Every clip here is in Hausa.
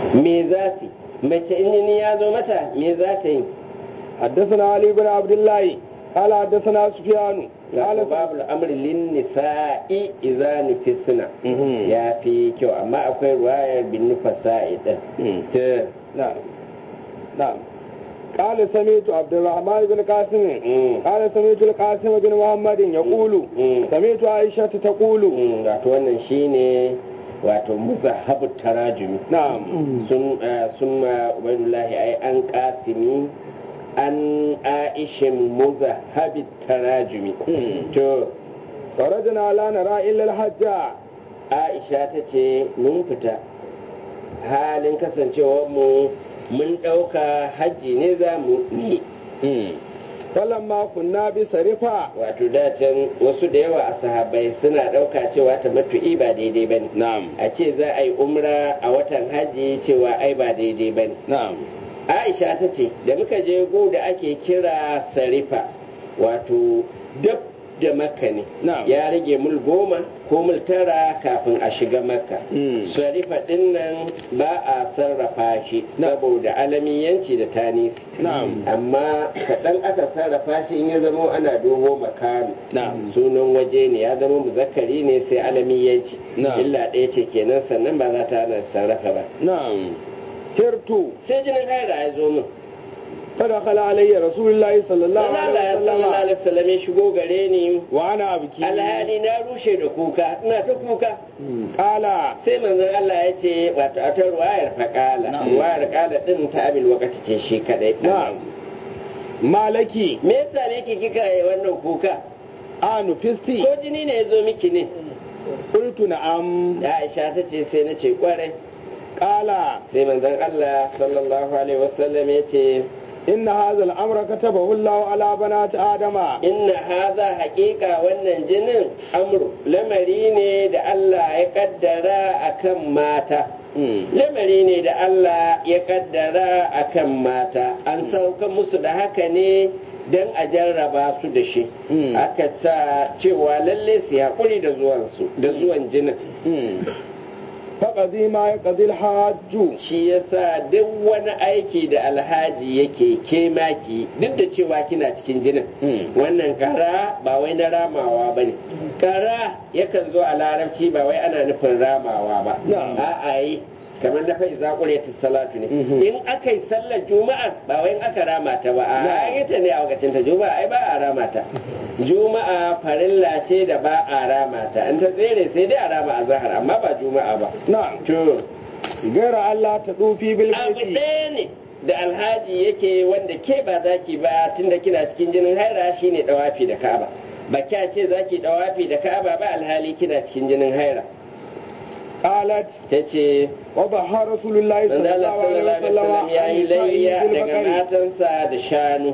me za su mace in jini ya zo mata me za ta yi حدثنا علي بن عبد الله قال حدثنا سفيان قال Wato babu al'amri lin nisa'i idza nufisna ya fi kyau amma akwai ruwayar bin nufasa'i din ta نعم نعم قال سمعت عبد الرحمن بن قاسم Mm. قال سمعت القاسم بن محمد يقول Mm. سمعت عائشة تقول Mm, wato wannan shine wato muzahabu tarajumi نعم sun eh, sun ma ubaidullahi ai an kasimi an aishin muzahabi tarajumi to خرجنا لا نرى إلا الحج aisha ta ce mun fita halin kasancewar mu mun ɗauka hajji ne za mu yi فلما كنا بسرفة wato dacen wasu da yawa a sahabbai suna ɗauka cewa ta matu'i ba daidai ba ne نعم a ce za a yi umra a watan hajji cewa ai ba daidai ba ne نعم aisha ta ce da muka je gu da ake kira sarifa wato dab da makka ne Na'am. ya rage mul goma ko mul tara kafin a shiga makka Mm. sarifa din nan ba a sarrafa shi saboda alamiyanci da tanisi نعم amma kaɗan aka sarrafa shi in ya zama ana dubo makami Na'am. sunan waje ne ya zama muzakkari ne sai alamiyanci Na'am. illa ɗaya ce kenan sannan ba za ta hana sarrafa ba نعم هرت sai jinin haira ya zo min فدخل علي رسول الله صلى الله Dan Allah ya عليه sallallahu وسلم alaihi wasallam ya shigo gare ni وأنا أبكي alhali na rushe da kuka ina ta kuka قال sai manzon Allah ya ce wato a ta ruwayar faƙala ruwayar ƙala din ta abil wakati ce shi kadai نعم ما لك me yasa ne ki kika yi wannan kuka آن فستي ko jini ne ya zo miki ne قلت نعم Aisha ta ce sai na ce kwarai قال sai manzon Allah sallallahu alaihi wasallam ya ce إن هذا الأمر كتبه الله على بنات آدم inna haza haƙiƙa wannan jinin amru lamari ne da Allah ya kaddara akan mata lamari ne da Allah ya kaddara akan mata an sauka musu da haka ne don a jarraba su da shi Mm. aka sa cewa lalle su haƙuri da zuwansu da zuwan jinin فقضي ما يقضي الحاج shi yasa duk wani aiki da alhaji yake ke maki duk da cewa kina cikin jinin wannan kara ba wai na ramawa ba ne kara yakan zo a larabci ba wai ana nufin ramawa ba Na'am. a'a yi kamar na fai zaƙure ta salatu ne Mhm. in aka yi sallar juma'a ba wai in aka rama ta ba a Na'am. yi ta ne a lokacin ta juma'a ai ba a rama ta juma'a farilla ce da ba a rama ta in ta tsere sai dai a rama a zahar amma ba juma'a ba نعم to غير ألا تطوفي abu بالبيت ɗaya ne da alhaji yake wanda ke ba za ki ba tunda kina cikin jinin haira shine dawafi da ka'aba ba kya ce za ki dawafi da ka'aba ba alhali kina cikin jinin haira قالت ta ce وضحى رسول الله صلى manzo Allah الله عليه sallallahu alaihi wasallam وسلم ya yi layya عن daga البقر. matansa da shanu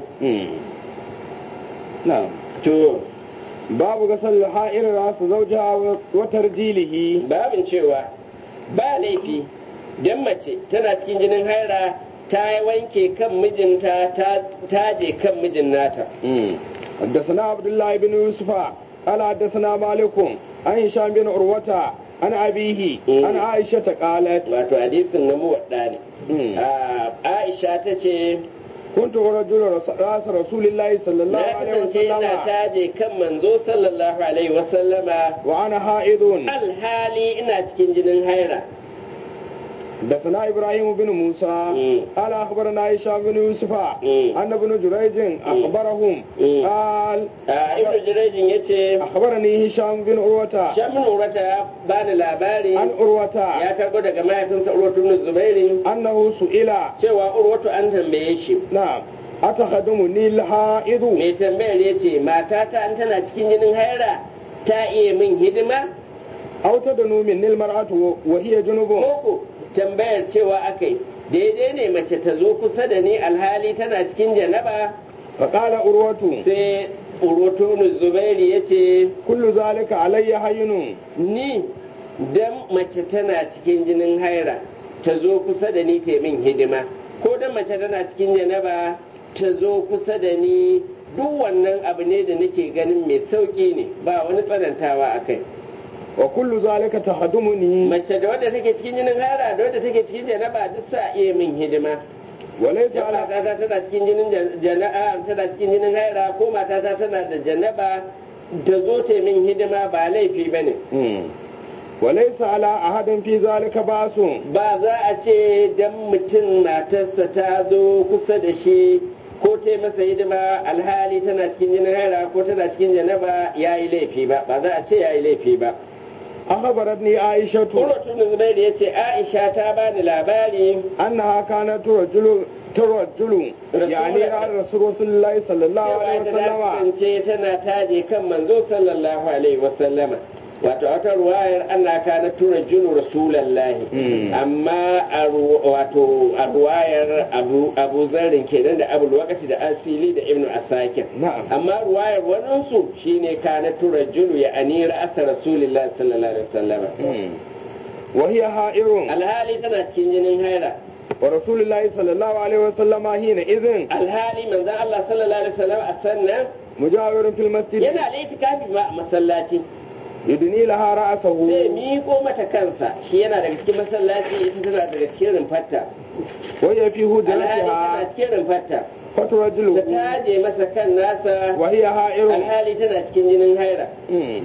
نعم to باب غسل الحائر راس زوجها وترجيله babin cewa ba laifi dan mace tana cikin jinin haira ta wanke kan mijinta ta taje kan mijin nata حدثنا عبد الله بن يوسف قال حدثنا مالك عن هشام بن عروة عن أبيه مم. عن عائشة قالت wato hadisin na muwadda ne مم. Ah, Aisha ta ce كنت رجل رس- راس رسول الله صلى الله na عليه kasance ina وسلم taje kan manzo sallallahu alaihi wasallama وأنا حائض alhali ina cikin jinin haira حدثنا ابراهيم بن موسى مم. قال اخبرنا هشام بن يوسف مم. ان ابن جريج اخبرهم مم. قال Ah, ibnu jirajin ya ce اخبرني هشام بن عروه shamin urata ya bani labari عن عروه ya karbo daga mahaifinsa urwatu ibn zubairi انه سئل cewa urwatu an tambaye shi نعم اتخدمني الحائض mai tambayar ya ce matata an tana cikin jinin haira ta iya min hidima او تدنو مني المراه وهي جنوب koko tambayar cewa akai daidai ne mace ta zo kusa da ni alhali tana cikin janaba فقال عروه sai urotonu zubairi ya ce كل ذلك علي هين ni dan mace tana cikin jinin haira ta zo kusa da ni ta yi min hidima ko dan mace tana cikin janaba ta zo kusa da ni duk wannan abu ne da nake ganin mai sauƙi ne ba wani tsanantawa a kai wa kullu zalika tahdumuni mace da wadda take cikin jinin haira da wadda take cikin janaba duk sa iya min hidima wa laysa Idan ala matata tana cikin jinin jana'a tana cikin jinin haira ko matata tana da janaba da zo ta min hidima ba laifi bane Mm. wa laysa ala ahadin fi zalika basun ba za a ce dan mutum matarsa ta zo kusa da shi ko ta yi masa hidima alhali tana cikin jinin haira ko tana cikin janaba ya yi laifi ba ba za a ce ya yi laifi ba akhbaratni aishatu Urwatu bin Zubairu ya ce Aisha ta bani labari annaha kanat turajulu turajulu Rasul- yani ran rasulullahi sallallahu cewa alaihi ita ta wasallama kasance tana taje kan manzo sallallahu alaihi wasallama wato a wata ruwayar ana kana tura junu rasulallahi Mm. amma a ru- wato a ruwayar abu abu zarrin kenan da abul wakati da asili da ibnu asakir na'am amma ruwayar waninsu shine kana tura junu ya anira asa rasulillahi sallallahu alaihi wasallama Mm. wa hiya ha'irun alhali tana cikin jinin haira wa rasulullahi sallallahu alaihi wasallama hina idhin alhali manzon Allah sallallahu alaihi wasallam a sannan mujawirun fil masjid yana da itikafi ma a masallaci yudni laha ra'sahu zai miƙo mata kansa shi yana daga cikin masallaci ita tana daga cikin rumfarta wa hiya fi alhali tana hujratiha cikin rumfarta faturajulu ta taje masa kan nasa wa hiya ha'irun alhali tana cikin jinin haira Mm.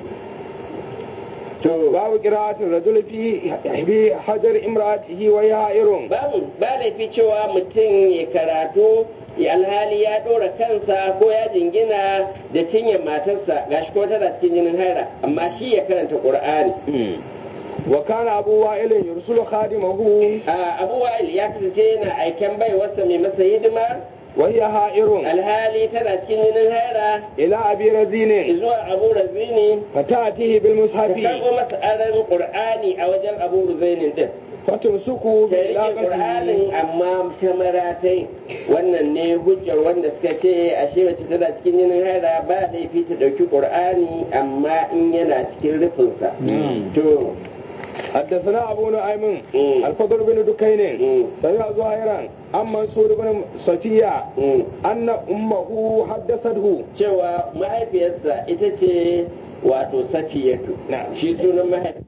to babu qira'atul rajul fi bi hajar imra'atihi wa hiya ha'irun babu ba laifi cewa mutum ya karatu ya alhali ya ɗora kansa ko ya jingina da cinyar matarsa gashi ko tana cikin jinin haira amma shi ya karanta qur'ani wa kana abu wa'il yursulu khadimahu a abu wa'il ya kasance yana aiken baiwarsa mai masa hidima wa hiya ha'irun alhali tana cikin jinin haira ila abi razine zuwa abu razini fatatihi bil ta mushafi karɓo masa aran qur'ani a wajen abu razainin din fatumsuku ta bi rike ilaqatihi qur'anin amma ta maratai wannan ne hujjar wanda suka ce ashe mace tana cikin jinin haira ba laifi ta ɗauki qur'ani amma in yana cikin rufinsa to حدثنا أبو نعيم مم. الفضل بن دكين مم. سمع زهيرا عن منصور بن صفية mm, أن أمه حدثته cewa mahaifiyarsa ita ce wato safiyatu Na'am. shi sunan mahaifi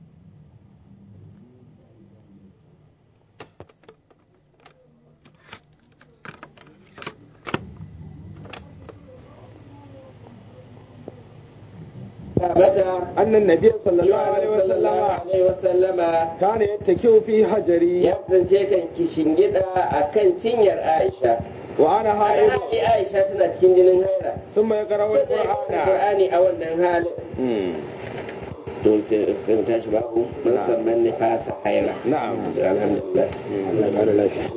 mata أن النبي صلى الله عليه sallallahu وسلم alaihi wasallama كان يتكئ في حجري ya kasance kan kishingida a kan cinyar Aisha. وأنا حائض Alhali Aisha tana cikin jinin haira. ثم يقرأ Sai da ya القرآن Qur'ani a wannan halin. مم. To sai sai mu tashi babu mun san man nifasa haira. نعم Alhamdulillah. الله يبارك لك.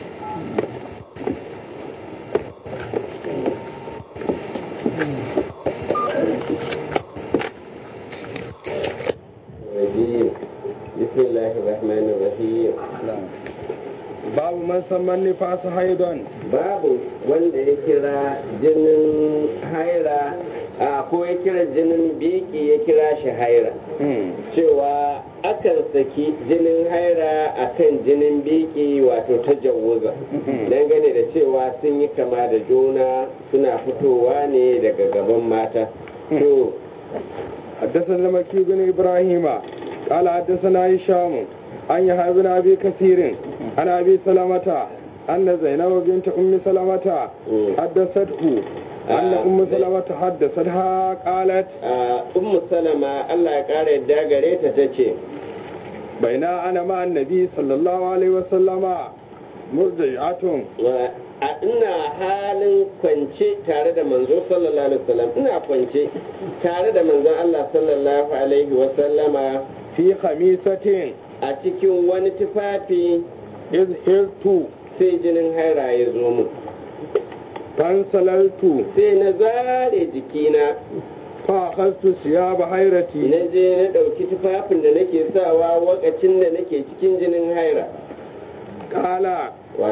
الرجيم. بسم الله الرحمن الرحيم. نعم. باب من سمى النفاس حيضا Babu wanda ya kira jinin haira a ko ya kira jinin biki ya kira shi haira. مم. cewa akan saki jinin haira akan jinin biki wato ta jawuza dangane da cewa sun yi kama da juna suna fitowa ne daga gaban mata to حدثنا مكي بن ابراهيم قال حدثنا هشام عن يحيى بن ابي كثير عن ابي سلمة ان زينب بنت ام سلمة حدثته ان ام سلمة حدثتها قالت a ummu salama Allah ya kara yadda gare ta tace بين انا مع النبي صلى الله عليه وسلم مرضعة wa- a ina halin kwance tare da manzo sallallahu alaihi wasallam ina kwance tare da manzon Allah sallallahu alaihi wasallama في خميسة a cikin wani tufafi إذ هرت sai jinin haira ya zo mu فانسللت sai na zare jikina فأخذت ثياب حيرتي na je na ɗauki tufafin da nake sawa wakacin da nake cikin jinin haira قال wato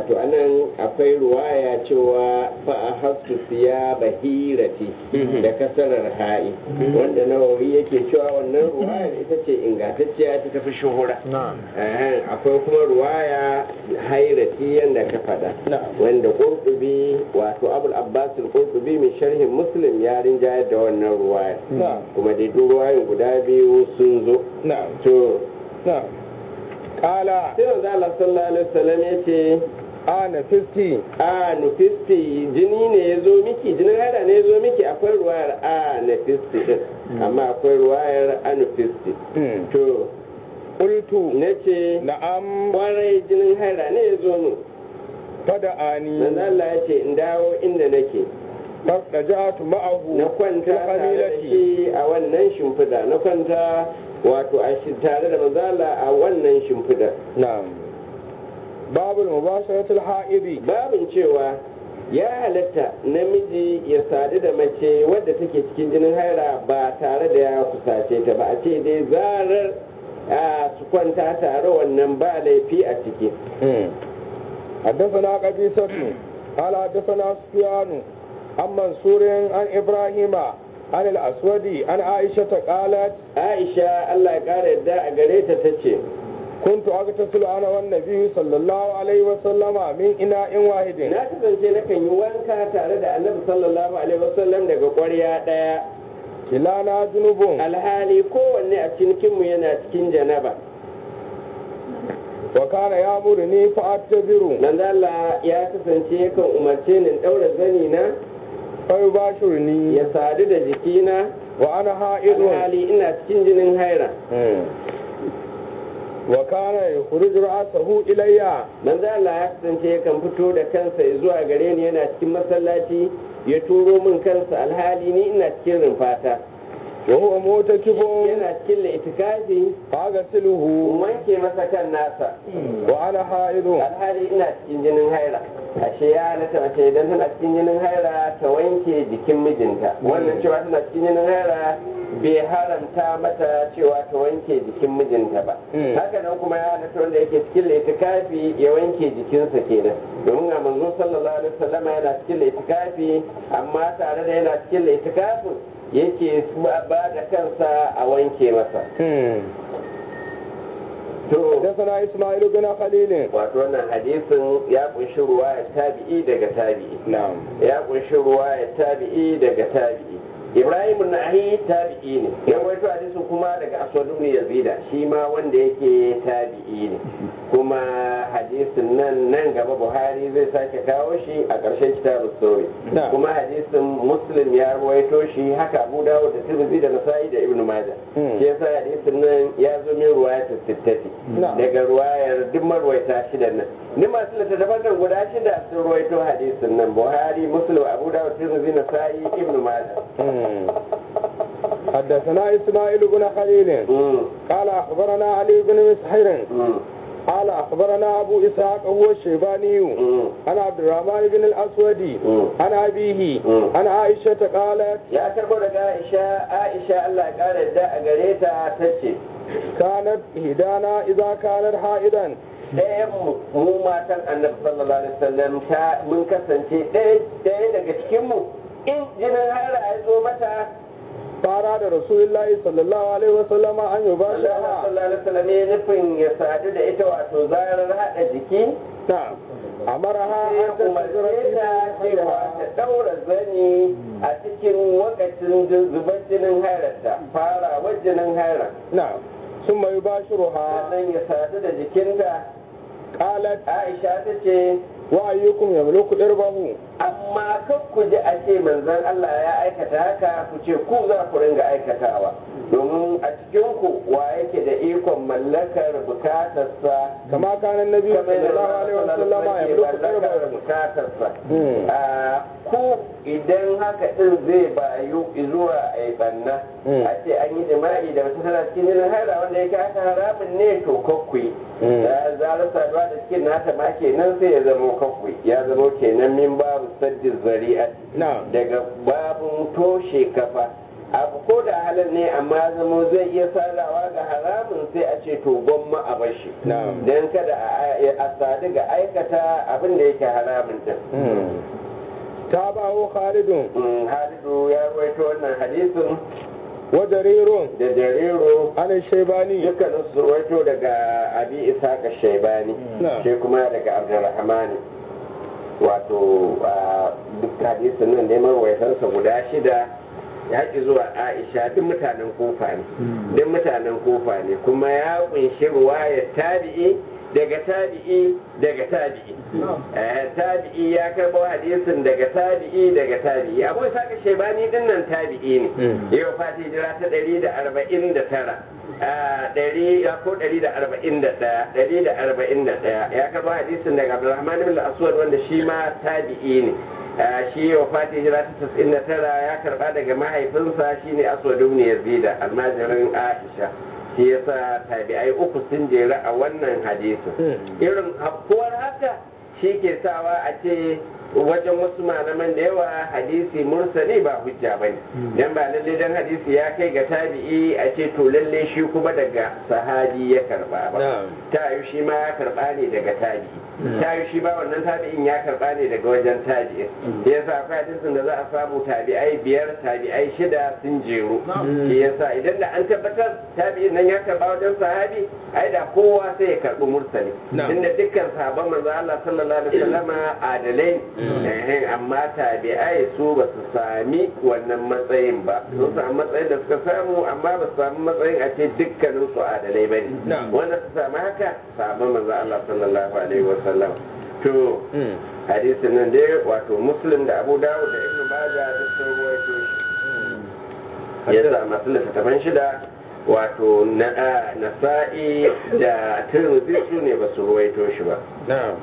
wato anan akwai ruwaya cewa fa a hastu siya bahirati da kasarar ha'i wanda nawawi yake cewa wannan ruwayar ita ce ingantacciya ta tafi shuhura na'am Ahan, akwai kuma ruwaya hairati yadda ka faɗa Na'am. wanda ƙurƙubi wato abul abbas ƙurƙubi mai sharhin muslim ya rinjayar da wannan ruwaya Na'am. kuma dai duk ruwayoyin guda biyu sun zo na'am to na'am qala sai manzo Allah sallallahu alaihi wasallam ya ce ana fisti a nufisti jini ne ya zo miki jinin haida ne ya zo miki akwai ruwayar a nufisti din amma akwai ruwayar a nufisti Mm. to qultu na ce na'am kwarai jinin haida ne ya zo min fada'ani manzo Allah ya ce in dawo inda nake fartaja'tu ma'ahu na kwanta fil tare da hamilati shi a wannan shimfida na kwanta wato a shi tare da manzo Allah a wannan shimfida na'am babul mubasharatul ha'idi babin cewa ya halatta namiji ya sadu da mace wadda take cikin jinin haira ba tare da ya kusace ta ba a ce dai zarar a su kwanta tare wannan ba laifi a ciki حدثنا قبيصة قال حدثنا سفيان عن منصور عن إبراهيم عن الأسود عن عائشة قالت aisha allah ya kara yadda a gare ta ta ce كنت أغتسل أنا والنبي صلى الله عليه وسلم من إناء واحد na kasance nakan yi wanka tare da annabi sallallahu alaihi wasallam daga ƙwarya ɗaya كلانا جنوب alhali kowanne a cikinmu yana cikin janaba وكان يأمرني فأتذر manzo Allah ya kasance yakan umarce ni in ɗaura zani na فيباشرني ya sadu da jikina وأنا حائض alhali ina cikin jinin haira وكان يخرج رأسه إلي manzo Allah ya kasance yakan fito da kansa zuwa gare ni yana cikin masallaci ya turo min kansa alhali ni ina cikin rumfata وهو موتكب yana cikin laitikafi فأغسله in wanke masa kan nasa وأنا حائض alhali ina cikin jinin haira ashe ya halatta mace idan tana cikin jinin haira ta wanke jikin mijinta wannan cewa tana cikin jinin haira bai haramta mata cewa ta wanke jikin mijinta ba Mm. haka nan kuma ya halatta wanda yake cikin laitikafi ya wanke jikinsa kenan domin a manzo sallallahu alaihi wasallam yana cikin laitikafi amma tare da yana cikin laitikafin yake ba da kansa a wanke masa to حدثنا إسماعيل بن خليل wato wannan hadisin ya kunshi ruwayar tabi'i daga tabi'i نعم ya kunshi ruwayar tabi'i daga tabi'i ibrahim nahi tabi'i ne ya rawaito hadisin kuma daga aswad ibn yazida shi ma wanda yake tabi'i ne kuma hadisin nan nan gaba buhari zai sake kawo shi a ƙarshen kitabus sauri Na. kuma hadisin muslim ya rawaito shi haka abu dawud da tirmidhi da nasa'i da ibnu majah Hmm. shi yasa hadisin nan ya zo min ruwayar sittati Na. daga ruwayar duk marwaita shidan nan ni masu littattafan nan guda shida sun ruwaito hadisin nan buhari muslim abu dawud tirmidhi nasa'i ibnu majah حدثنا إسماعيل بن خليل Mm, قال أخبرنا علي بن مسحر mm, قال أخبرنا أبو إسحاق هو الشيباني mm. عن عبد الرحمن بن الأسود مم. عن أبيه مم. عن عائشة قالت ya karbo daga aisha aisha Allah ya kara yadda a gare ta tace كانت إهدانا إذا كانت حائضا ɗayan mu mu matan annabi sallallahu alaihi wasallam ta mun kasance ɗaya ɗaya daga cikin mu in jinin haira ya zo mata فأراد رسول الله صلى الله عليه وسلم أن Allah يباشرها sallallahu alaihi wasallam ya nufin ya sadu da ita wato zarar hada jiki نعم أمرها sai ya أن تستغفر umarce في ta cewa حيضها ta daura zani a cikin wakacin zubar jinin hairarta farawar jinin hairar نعم ثم يباشرها sannan ya sadu da jikinta قالت aisha ta ce وأيكم يملك إربه amma kan ku ji a ce manzon Allah ya aikata haka ku ce ku za ku ringa aikatawa domin a cikin ku wa yake da ikon mallakar bukatarsa كما كان النبي kamar صلى الله yadda عليه Allah وسلم sallallahu alaihi يملك wasallam ke mallakar إربه bukatarsa Hmm. a ku idan haka din zai bayu zuwa a yi banna Hmm. a ce an yi jima'i da mace tana cikin jinin haira wanda yake haka haramun ne to kakkui Hmm. da zarar saduwa da cikin nata ma kenan sai ya zamo kakkui ya zamo kenan min babu saddin zari'a نعم daga babun toshe kafa abu ko da halal ne amma zamo zai iya sarawa ga haramun sai a ce to gwamma a bashi Na'am. don kada a a sadu ga aikata abin da yake haramun din تابعه خالد Mm, halidu ya rawaito wannan hadisin وجرير da jariro عن الشيباني dukkanin su rawaito daga abi isaka shaibani Na'am. shi kuma daga abdurrahmani wato a duk hadisin nan neman waitansa guda shida ya haƙi zuwa aisha duk mutanen kofa ne duk mutanen kofa ne kuma ya kunshi ruwayar tabi'i daga tabi'i daga tabi'i Eh, tabi'i ya karɓo hadisin daga tabi'i daga tabi'i abu isaka shaibani din nan tabi'i ne yau fati jira ta ɗari da arba'in da tara ɗari ko ɗari da arba'in da ɗaya ɗari da arba'in da ɗaya ya karɓo hadisin daga abdulrahman ibn aswad wanda shi ma tabi'i ne Ah, shi yau fati jira ta tasa'in da tara ya karɓa daga mahaifinsa shine aswad ibn yazida almajirin aisha shi yasa tabi'ai uku sun jera a wannan hadisin irin afkuwar haka shi ke sawa a ce wajen wasu malaman da yawa hadisi mursali ba hujja bane dan ba lalle dan hadisi ya kai ga tabi'i a ce to lalle shi kuma daga sahabi ya karba ba Na'am. ta yi shi ma ya karba ne daga tabi'i ta yi shi ba wannan tabi'in ya karba ne daga wajen tabi'in shi yasa akwai hadisin da za a samu tabi'ai biyar tabi'ai shida sun jeru shi yasa idan da an tabbatar tabi'in nan ya karba wajen sahabi ai da kowa sai ya karbi mursali Na'am. tunda dukkan sahabban manzo Allah sallallahu alaihi wasallama adalai ne eh, amma tabi'ai su ba su sami wannan matsayin ba sun samu matsayin da suka samu amma ba su samu matsayin a ce dukkanin su adalai bane Na'am. wanda su samu haka sahabban manzo Allah sallallahu alaihi wasallam to hadisin nan dai wato muslim da abu dawud da ibnu majah duk sun ruwaito shi ya sa masu littattafan shida wato na nasa'i da tirmidhi su ne ba su ruwaito shi ba نعم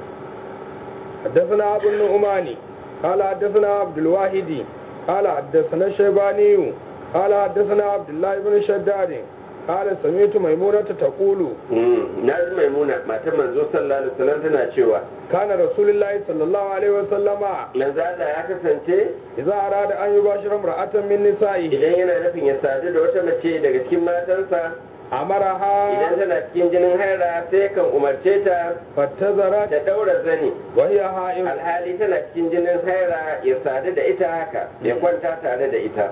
حدثنا أبو النعمان قال حدثنا عبد الواحد قال حدثنا الشيباني قال حدثنا عبد الله بن شداد قال سمعت ميمونة تقول Mm, na ji maimuna matan manzo sallallahu alaihi wasallam tana cewa كان رسول الله صلى الله عليه وسلم manzo Allah ya kasance إذا أراد أن يباشر امرأة من نسائه idan yana nufin ya sadu da wata mace daga cikin matansa أمرها idan tana cikin jinin haira sai kan umarce ta فاتزرت ta daura zani وهي حائض alhali tana cikin jinin haira ya sadu da ita haka ya kwanta tare da ita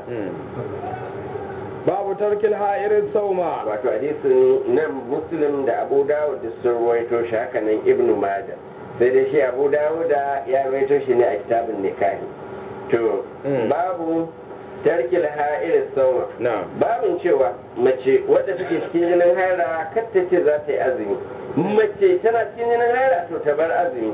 باب ترك الحائر الصوم wato hadisin nan muslim da abu dawud da sun ruwaito shi haka nan ibnu maja sai dai shi abu dawud ya ruwaito shi ne a kitabun nikahi to Mm. babu tarkil ha'ir sauma نعم babin cewa mace wadda take cikin jinin haira kar ta ce za ta yi azumi mace tana cikin jinin haira to ta bar azumi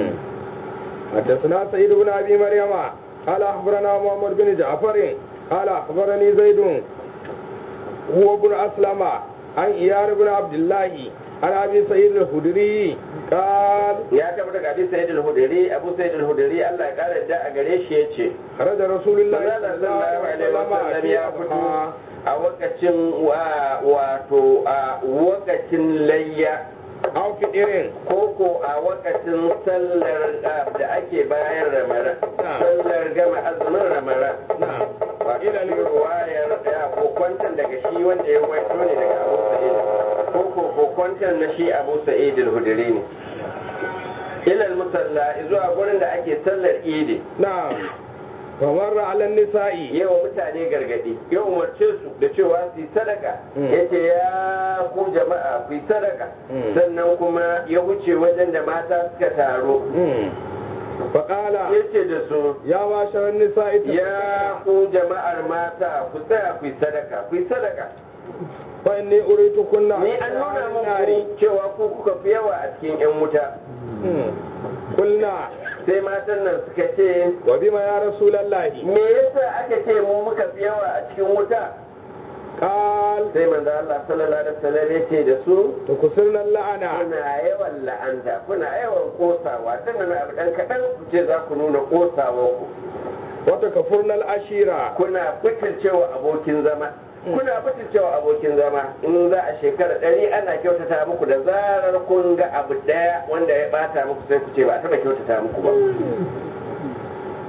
حدثنا سيد بن ابي مريم قال اخبرنا محمد بن جعفر قال اخبرني زيد هو ابن اسلم عن ايار بن عبد الله عن ابي سعيد الخدري قال ya taɓa daga abi sa'id al-hudri abu sa'id al-hudri Allah ya kara da a gare shi yace خرج رسول الله Allah صلى الله sallallahu عليه alaihi wasallam وسلم ya fito a wakacin wa- wato a wakacin layya او فطر koko a wakacin sallar ah, da ake bayan ramara sallar gama azumin ramara نعم wato shi ruwayar ya kokwantan daga shi wanda ya waito ne daga abu sa'id koko kokwantan na shi abu sa'id al-hudri ne ilal musalla zuwa gurin da ake sallar idi نعم فمر على النساء yawa mutane gargadi ya umarce su da cewa su yi sadaka Mm. ya ce ya ku jama'a ku yi sadaka Mm. sannan kuma ya wuce wajen da mata suka taro مم. فقال ya ce da su يا معشر النساء ya ku jama'ar mata ku tsaya ku yi sadaka ku yi sadaka فاني اريدكن ni an nuna muku cewa ku kuka fi yawa a cikin yan wuta مم. قلنا sai matan nan suka ce وبما يا رسول الله me yasa aka ce mu muka fi yawa a cikin wuta قال sai manzo Allah sallallahu alaihi wasallam ya ce da su تكسرنا اللعنة kuna yawan la'anta kuna yawan kosawa tun na abu dan kaɗan ku ce za ku nuna kosawa ku وتكفرنا العشيرة kuna fitilcewa abokin zama kuna fitilcewa abokin zama in za a shekara ɗari ana kyautata muku da zarar kun ga abu ɗaya wanda ya bata muku sai ku ce ba a taɓa kyautata muku ba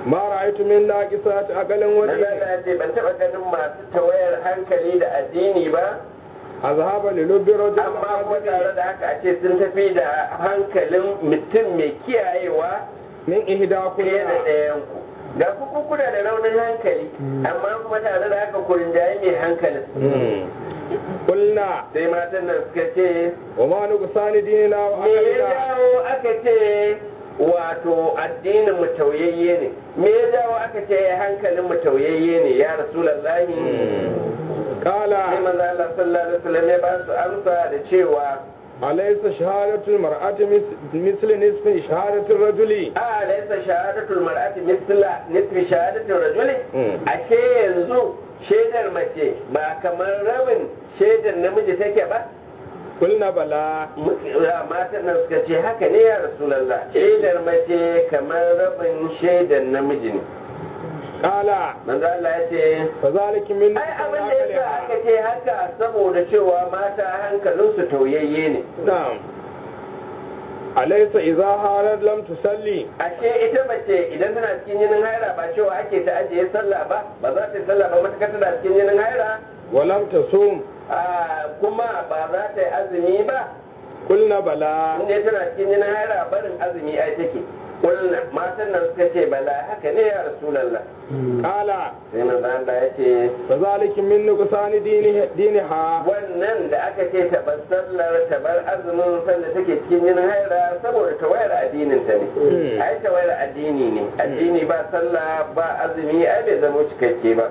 ma ra'aytu min naqisati aqalin wa manzo Allah ya ce ban taba ganin masu tawayar hankali da addini ba azhaba li lubbi rajul amma kuma tare da haka a ce sun tafi da hankalin mutum mai kiyayewa min ihda fiye da kullu ɗayan ku ga ku kuna da raunin hankali amma kuma tare da haka ku rinjaye mai hankalin qulna sai matan nan suka ce wa ma nuqsani dinina wa me ya aqlina jawo aka ce wato addinin mu tauyayye ne me ya jawo aka ce hankalin mu tauyayye ne ya rasulullahi qala sai manzo Allah sallallahu alaihi wasallam ya ba su amsa da cewa alaysa shahadatu almar'ati misli nisfi shahadati rajuli a laysa shahadatul mar'ati misla nisfi shahadatul rajuli Mm. ashe yanzu shaidar mace ba kamar rabin shaidar namiji take ba qulna bala matan nan suka ce haka ne ya rasulallah shaidar mace kamar rabin shaidar namiji ne qala manzo Allah ya ce fa zalika min ai abin da yasa aka ce haka saboda cewa mata hankalinsu tauyayye ne na'am alaysa idza halat lam tusalli ashe ita mace idan tana cikin jinin haira ba cewa ake ta ajiye sallah ba ba za ta yi sallah ba matakar tana cikin jinin haira wa lam tasum a kuma ba za ta yi azumi ba qulna bala inda tana cikin jinin haira barin azumi ai take kullum matan nan suka ce bala haka ne ya rasulallah qala sai manzo Allah ya ce fa zalika min nuqsani dini diniha wannan da aka ce ta bar sallar ta bar azumin sanda take cikin jinin haira saboda tawayar addinin ta ne Hmm. ai tawayar addini ne addini ba sallah ba azumi ai bai zama cikakke ba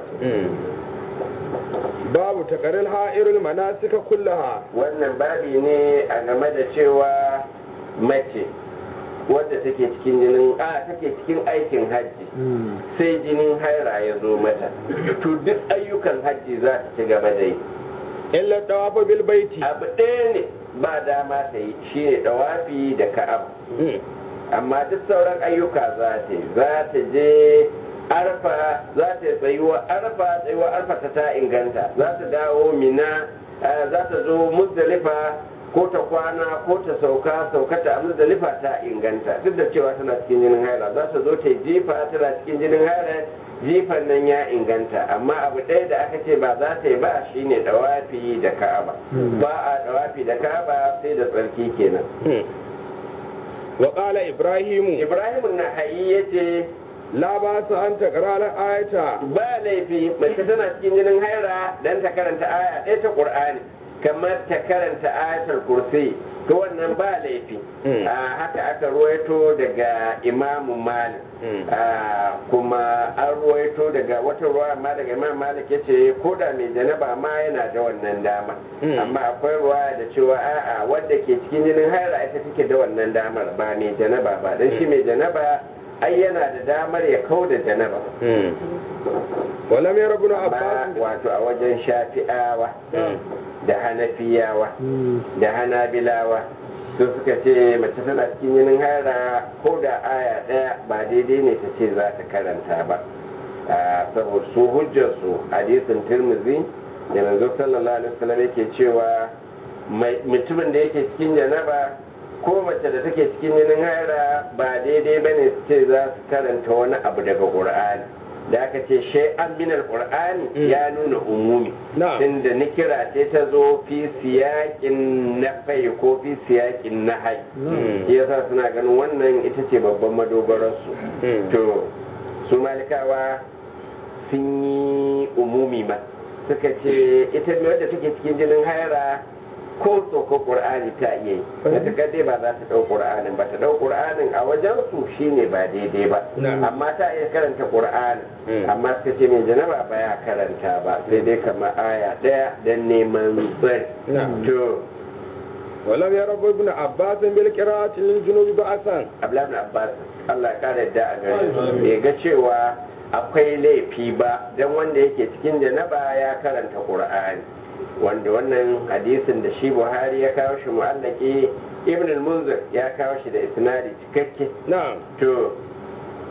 babu taqarril ha'irul manasika kullaha wannan babi ne a game da cewa mace wadda take cikin jinin a take cikin aikin hajji sai jinin haira ya zo mata to duk ayyukan hajji za ta ci gaba da yi illa tawafa bil baiti abu ɗaya ne ba dama ta yi shi ne ɗawafi da ka'aba amma duk sauran ayyuka za ta yi za ta je arfa za ta tsayuwa arfa tsayuwa arfa ta ta inganta za ta dawo mina eh, za ta zo muzdalifa ko ta kwana ko ta sauka sauka ta muzdalifa ta inganta duk da cewa tana cikin jinin haila za ta zo ta yi jifa tana cikin jinin haila jifan nan ya inganta amma abu ɗaya da aka ce ba za ta yi ba shine dawafi da ka'aba ba a dawafi da ka'aba sai da tsarki kenan wa qala ibrahimu ibrahim na hayi yace la ba su an taqra al ayata ba laifi mace tana cikin jinin haira dan ta karanta aya ɗaya ta qur'ani kamar ta karanta ayatul kursi to wannan ba laifi Mm. a haka aka ruwaito daga imamu malik Mm. a kuma an ruwaito daga wata ruwa amma daga imam malik ya ce ko da mai janaba ma yana da wannan dama Mm. amma akwai ruwa da cewa a'a wadda ke cikin jinin haira ita take da wannan damar ba mai janaba ba dan shi mai janaba ai yana da damar ya kau da janaba wa lam yara ibn ba abbas wato a wajen shafi'awa Mm. da hanafiyawa da hanabilawa su suka ce mace tana cikin jinin haira ko da aya ɗaya ba daidai ne ta ce za ta karanta ba Ah, saboda su hujjarsu hadisin tirmizi da manzo sallallahu alaihi wasallam yake cewa mai- mutumin da yake cikin janaba ko mace da take cikin jinin haira ba daidai bane su ce za su karanta wani abu daga qur'ani da aka ce shay'an min al-qur'ani Mm. ya nuna umumi Na'am. tunda nikira ce ta zo fi siyaƙin na fai ko fi siyaƙin na hai Mm. shi yasa suna ganin wannan ita ce babban madogararsu Mm. to su malikawa sun yi umumi ma suka ce ita mai wadda take cikin jinin haira ko ko qur'ani ta iya yi matuƙar dai ba za ta ɗau qur'anin ba ta ɗau qur'anin a wajen su shine ba daidai ba Na'am. amma ta iya karanta qur'anin Mm. amma suka ce mai janaba ba ya karanta ba sai dai kamar aya ɗaya don neman tsari Na'am. to wa lam yara ibn abbas bil qira'ati lil junubi ba'san Abdullahi bin Abbas Allah ya kare da a gare shi bai ga cewa akwai laifi ba dan wanda yake cikin janaba ya karanta Qur'ani wanda wannan hadisin da shi Buhari ya kawo shi mu'allaki Ibn al-Munzir ya kawo shi da isnadi cikakke na'am to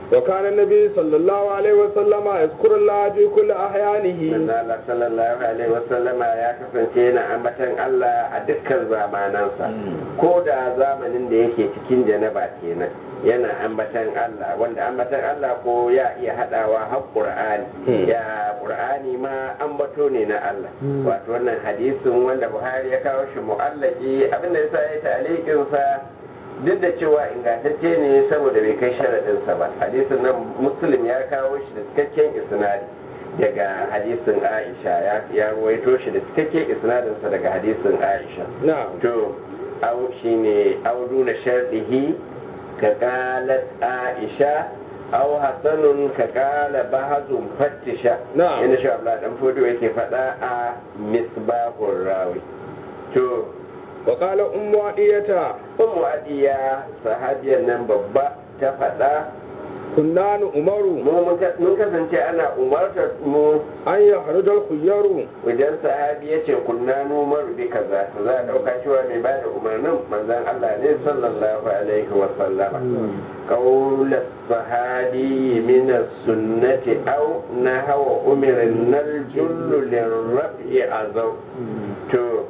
وكان النبي صلى الله عليه وسلم يذكر الله في كل أحيانه manzo Allah sallallahu alaihi wasallama ya kasance yana ambatan Allah a dukkan zamanansa ko da zamanin da yake cikin janaba kenan yana ambatan Allah wanda ambatan Allah ko ya iya hadawa har Qur'ani ya Qur'ani ma ambato ne na Allah wato wannan hadisin wanda Buhari ya kawo shi mu'allaki abinda yasa ya ta'liqin sa duk da cewa ingantacce ne saboda bai kai sharaɗinsa ba hadisin nan muslim ya kawo shi da cikakken isnadi daga hadisin aisha ya- ya waito shi da cikakken isnadinsa daga hadisin aisha نعم to au shine au duna shardihi ka qalat aisha au hasanun ka qala bahazun fattisha Na'am. yana shi abla dan fodo yake faɗa a misbahur rawi to وقال أم عطية Ummu Adiya sahabiyar nan babba ta faɗa كنا نؤمر mu mun ka- mun kasance ana umartar mu أن يخرج الخيار idan sahabi ya ce kunna numar bi kaza to za a ɗauka cewa mai ba da umarnin manzon Allah ne sallallahu alaihi wa sallama qawla sahabi min as-sunnati aw nahawa umirin nal jullu lirrafi azaw to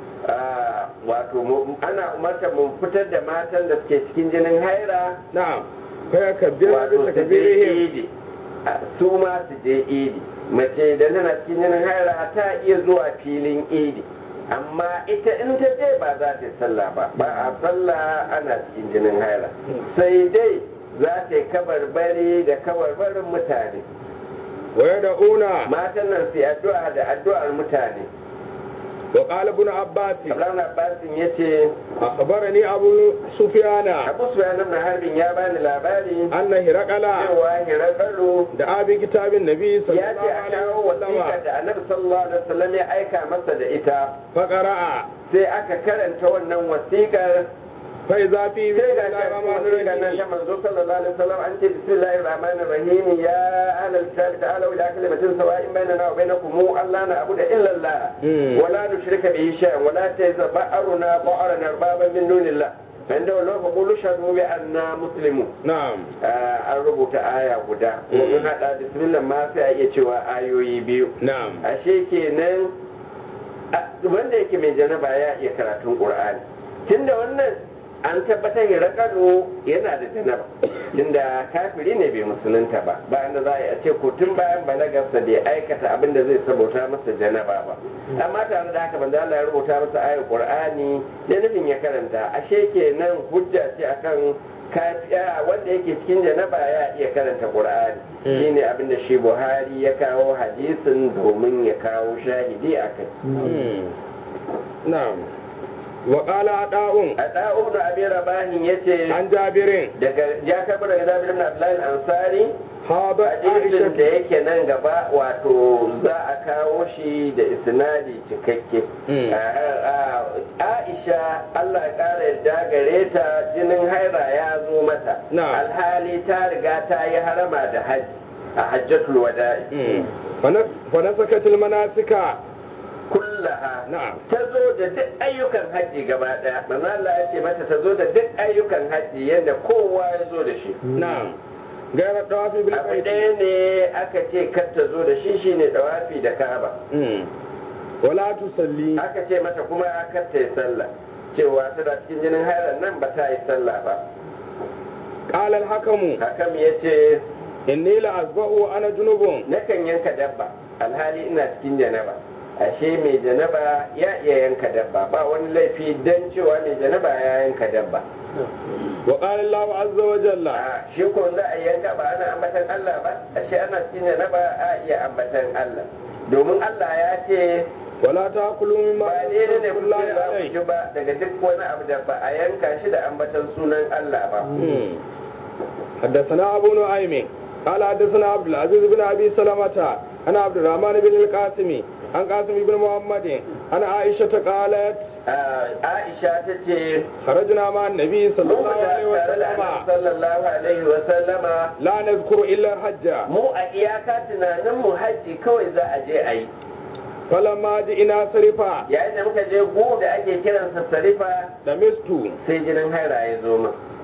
ah, wato mu- ana umartar mu fitar da matan da suke cikin jinin haira نعم فيكبر wato su je بتكبيرهم idi a- su ma su je idi mace da tana cikin jinin haira ta iya zuwa filin idi amma ita in ta je ba za ta yi sallah ba ba a sallah ana cikin jinin haira sai dai za ta yi kabarbari da kabarbarin mutane ويدعون matan nan su yi addu'a da addu'ar mutane وقال ابن عباس Abdullahi Abbasin ya ce أخبرني أبو سفيان Abu Sufyan ibn Harbin ya bani labari أن هرقل cewa Hirakalu دعا بكتاب النبي صلى ya ce الله a عليه kawo wasiƙa وسلم da annabi sallallahu alaihi wasallam ya aika masa da ita فقرأ sai aka karanta wannan wasiƙar فإذا في بسم sai ga الله ta الرحمن wasiƙa nan ta الرحيم manzo sallallahu alaihi wasallam an ce bismillahir rahmanir rahim ya ahlal kitab ta'alu ila kalimatin sawa'in bainana wa bainakum alla na'budu illa Allah Mm. wa la nushrika bihi shay'an wa la tazba'aruna ba'arana arbaban min dunillah fa inda wallahu faqulu shahadu bi anna muslimun نعم Ah, an rubuta aya guda ko in hada bismillah ma sai a iya cewa ayoyi biyu نعم ashe kenan a- wanda yake mai janaba ya iya karatun qur'ani tunda wannan an tabbatar ya rakano yana da janaba tunda kafiri ne bai musulunta ba bayan da za a yi a ce ko tun bayan balagarsa bai aikata abin da zai sabota masa janaba ba amma tare da haka banza Allah ya rubuta masa ayar qur'ani da nufin ya karanta ashe kenan hujja ce akan kafiya wanda yake cikin janaba ya iya karanta qur'ani Mm. shine abin da shi buhari ya kawo hadisin domin ya kawo shahidi a kai مم. نعم وقال عطاء a ɗa'u da abin rabahin ya ce عن جابر daga ya karɓi daga zabir ibn abdullahi ansari هذا hadisin da عائشة yake nan gaba wato za a kawo shi da isnadi cikakke Mm. A- a- aisha allah ya ƙara yadda gare ta jinin haira ya zo mata Na'am. alhali ta riga ta yi harama da hajji a hajjatul wada'i مم. فنس- فنسكت المناسك kullaha نعم ta zo da duk ayyukan hajji gaba daya manzo Allah ya ce mata ta zo da duk ayyukan hajji yadda kowa ya zo da shi نعم غير الطواف abu بالبيت ɗaya ne aka ce kar ta zo da shi shine dawafi da Ka'aba مم. ولا تصلي aka ce mata kuma kar ta yi sallah cewa tana cikin jinin hairan nan ba ta yi sallah ba قال الحكم hakam ya ce إني لأصبح أنا جنوب nakan yanka dabba alhali ina cikin janaba ashe mai janaba ya iya yanka dabba ba wani laifi dan cewa mai janaba ya yanka dabba وقال الله عز وجل a shi ko za a yanka ba ana ambatan Allah ba ashe ana cikin janaba a iya ambatan Allah domin Allah ya ce ولا تأكلوا مما ba ne لم ne يذكر ku الله za ku عليه ci ba daga duk wani abu da ba a yanka shi da ambatan sunan Allah ba مم. حدثنا أبو نعيم قال حدثنا عبد العزيز بن أبي سلمة أنا عبد الرحمن بن القاسم عن قاسم بن محمد أنا عائشة قالت Ah, Aisha ta ce خرجنا مع النبي صلى mu الله عليه fita tare da Annabi وسلم sallallahu alaihi wa sallama لا نذكر إلا الحج mu a iyaka tunanin mu hajji kawai za a je a yi فلما جئنا صرفا yayin da muka je gu da ake kiransa sarifa لمست sai jinin haira ya zo min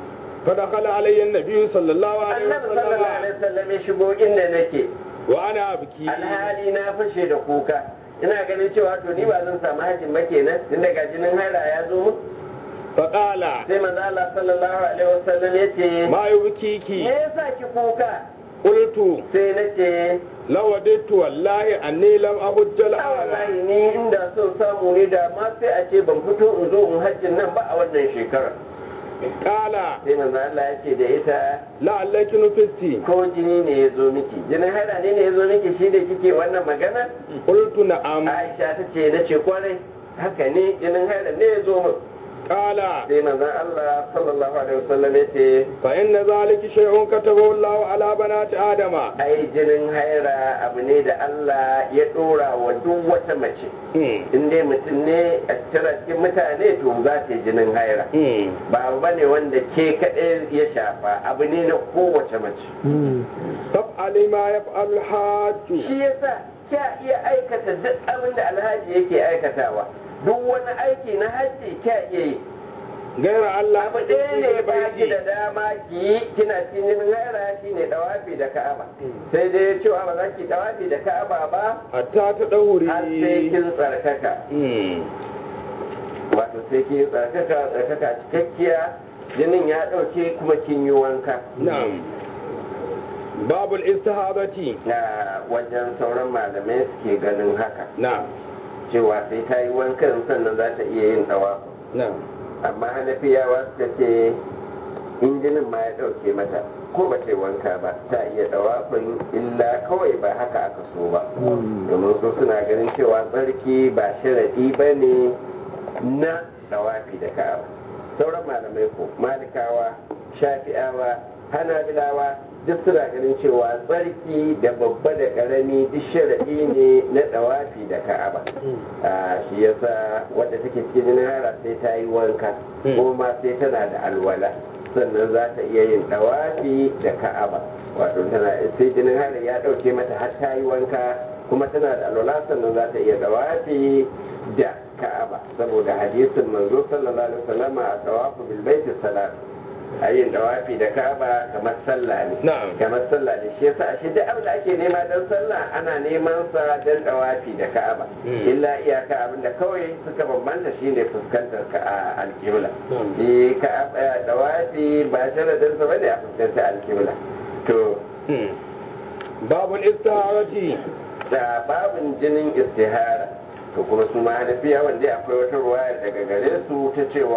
فدخل علي النبي صلى الله عليه annabi sallallahu وسلم alaihi wasallam ya shigo inda nake وانا ابكي alhali na fashe da kuka ina ganin cewa to ni ba zan samu hajjin ba kenan tun daga jinin haila ya zo mun فقال sai manzo Allah sallallahu alaihi wasallam ya ce ما me يبكيك yasa ki kuka قلت sai na ce لو وددت والله اني لم احج a الان wallahi ni inda son samu ne da ma sai a ce ban fito in zo in hajjin nan ba a wannan shekara قال sai manzo Allah ya ce da ita لعلك نفستي ko jini ne ya zo miki jinin haila ne ne ya zo miki shi da kike wannan magana قلت نعم Aisha ta ce na ce kwarai haka ne jinin haila ne ya zo min قال sai manzon Allah sallallahu alaihi wasallam ya ce فإن ذلك شيء كتبه الله على بنات آدم ai jinin haira abu ne da Allah ya dora wa duk wata mace in dai mutum ne a cikin cikin mutane to za ta yi jinin haira ba abu bane wanda ke kaɗai ya shafa abu ne na kowace mace تفعل ما يفعل الحاج shi yasa kya iya aikata duk abin da alhaji yake aikatawa duk wani aiki na hajji kya iya yi غير الله abu ɗaya ne ba ki da dama ki yi kina cikin jinin haira shi ne dawafi da ka'aba sai dai cewa ba za ki dawafi da ka'aba ba حتى تدوري har sai kin tsarkaka مم. wato sai kin tsarkaka tsarkaka cikakkiya jinin ya ɗauke kuma kin yi wanka نعم باب الاستهاضة na wajen sauran malamai suke ganin haka نعم cewa sai ta yi wankan sannan za ta iya yin dawafi نعم amma hanafiyawa suka ce in jinin ma ya ɗauke mata ko ba ta yi wanka ba ta iya dawafin illa kawai ba haka aka so ba domin su suna ganin cewa tsarki ba sharaɗi ba ne na dawafi da ka'aba sauran malamai ko malikawa shafi'awa hanabilawa duk suna ganin cewa tsarki da babba da ƙarami duk sharaɗi ne na dawafi da ka'aba a shi yasa wadda take cikin jinin hara sai ta yi wanka Hmm. ko ma sai tana da alwala sannan za ta iya yin dawafi da ka'aba wato tana sai jinin hara ya ɗauke mata har ta yi wanka kuma tana da alwala sannan za ta iya dawafi da ka'aba saboda hadisin manzo sallallahu alaihi wasallam a dawafu bil baiti salat a yin dawafi da ka'aba kamar sallah ne Na'am. kamar sallah ne shi yasa ashe duk abin da ake nema don sallah ana neman sa don dawafi da ka'aba Hmm. illa iyaka abin da kawai suka bambanta shine fuskantar ka a alkibla Hmm. shi ka'aba dawafi ba sharadin sa bane a fuskantar alkibla to مم. باب الاستهاضة da babin jinin istihara to kuma su ma hanafiya wanda akwai wata ruwaya daga gare su ta cewa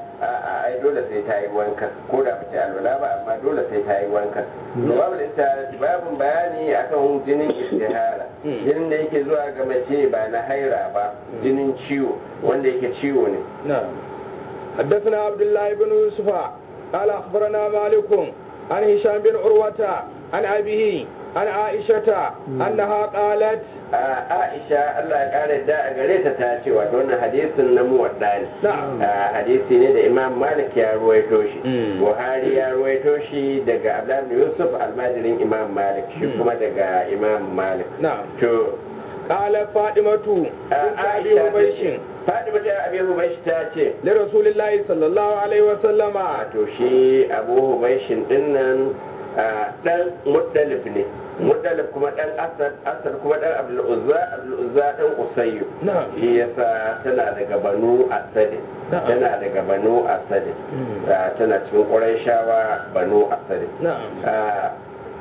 a ai dole sai ta yi wanka ko da bace alwala ba amma dole sai ta yi wanka to babin istihara babin bayani akan jinin istihara Mm. jinin da yake zuwa ga mace ba na haira ba jinin ciwo wanda yake ciwo ne نعم حدثنا عبد الله بن يوسف قال أخبرنا مالك عن هشام بن عروة عن أبيه عن عائشة أنها قالت a Aisha Allah ya kare da a gare ta ta ce wato wannan hadisin na muwadda ne نعم a hadisi ne da Imam Malik ya ruwaito shi Mm. Buhari ya ruwaito shi daga Abdullah bin Yusuf almajirin Imam Malik shi Mm. kuma daga Imam Malik نعم to قالت فاطمة a بنت أبي Aisha ta حبيش ce Fatima ta Abi Hubaysh ta ce لرسول الله صلى الله عليه وسلم wato shi Abu Hubayshin dinnan a, dan Muttalib ne Muttalib kuma dan Asad Asad kuma dan Abdul Uzza Abdul Uzza dan Usayyu نعم shi yasa tana daga banu asadin Na'am. tana daga banu asadin Mm. Ah, tana cikin ƙurayshawa banu asadin نعم Ah,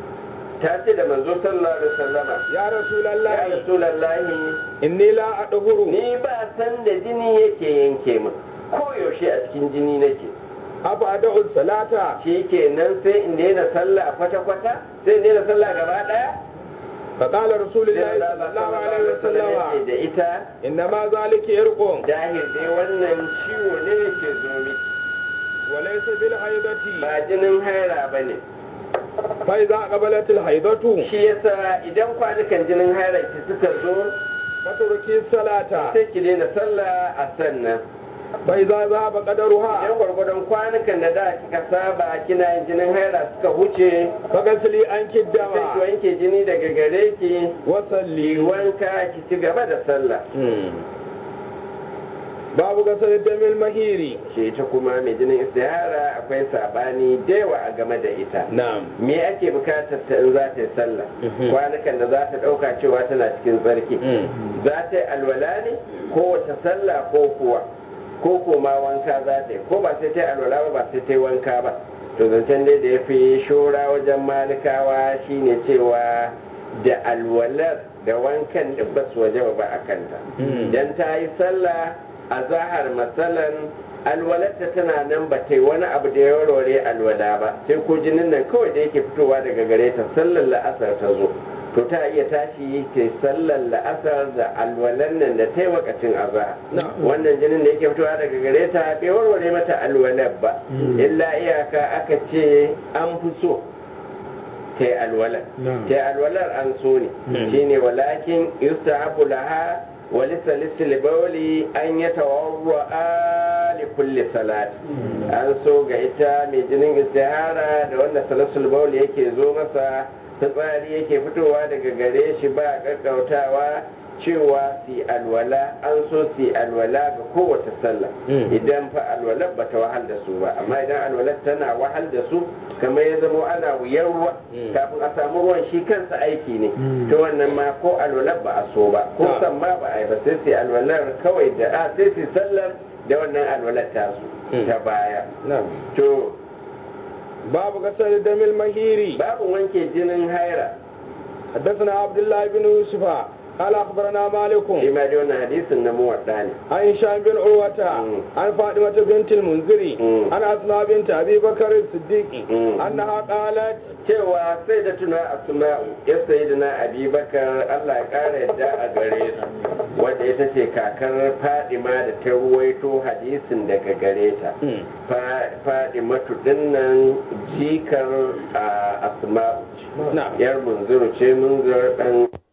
ta ce da manzo sallallahu alaihi wasallama يا رسول ya الله rasulallahi إني لا أطهر ni ba san da jini yake yanke min koyaushe a cikin jini nake أبعد الصلاة shi kenan sai in daina sallah kwata-kwata sai in daina sallah gaba ɗaya فقال رسول sai الله Allah صلى الله عليه ya ce وسلم da ita إنما ذلك إرق dahil dai wannan ciwo ne yake zo miki وليس بالحيضة ba jinin haira ba ne فإذا قبلت الحيضة shi yasa idan kwanukan jinin haira ki suka zo فتركي الصلاة sai ki daina sallah a sannan فإذا ذهب قدرها idan gwargwadon kwanukan da da kika saba kina yin jinin haira suka huce فغسلي عنك sai ki الدم wanke jini daga gare ki ki وصلي wanka ki ci gaba da sallah babu gasar damil mahiri shi ta kuma mai jinin istihara akwai sabani da yawa a game da ita na'am me ake bukatar ta in za ta yi sallah kwanukan da za ta ɗauka cewa tana cikin tsarki za ta yi alwala ne ko wata sallah ko kuwa ko ko ma wanka za ta yi ko ba sai ta yi alwala ba ba sai ta yi wanka ba to zancen dai da ya fi shora wajen malikawa shine cewa da alwalar da wankan da ba su waje ba a kanta dan ta yi sallah a zahar matsalan alwalarta tana nan ba ta yi wani abu da ya warware alwala ba sai ko jinin nan kawai da yake fitowa daga gare ta sallar la'asar ta zo to ta iya tashi ta yi sallar la'asar da alwalan nan da ta yi wakacin azahar wannan jinin da yake fitowa daga gare ta bai warware mata alwalar ba illa iyaka aka ce an fi so ta yi alwalar ta yi alwalar an so ne shine walakin yustahabu laha ولسلسل بولي أن يتوضأ لكل صلاة an so ga ita mai jinin istihara da wanda salasul bauli yake zo masa fitsari yake fitowa daga gare shi ba gaggautawa cewa si alwala an so si alwala ga kowace sallah idan fa alwala ba ta wahal da su ba amma idan alwala tana wahal da su kamar ya zama ana wuyar ruwa kafin a samu ruwan shi kansa aiki ne to wannan ma ko alwala ba a so ba ko san ma ba a yi ba sai si alwalar kawai da a sai si sallar da wannan alwalar tasu ta baya to babu gasar damil mahiri babu wanke jinin haira حدثنا عبد الله بن يوسف قال اخبرنا مالك shi ma dai wannan hadisin na muwadda ne عن هشام بن عروة عن فاطمة بنت المنذر مم. عن أسماء بنت أبي بكر الصديق مم. أنها قالت cewa sai da tuna asma'u ya sayi da na abubakar allah ya kara yadda a gare su wadda ita ce kakar fadima da ta ruwaito hadisin daga gare ta fadimatu dinnan jikar a asma'u ce نعم yar munzuru ce munzur dan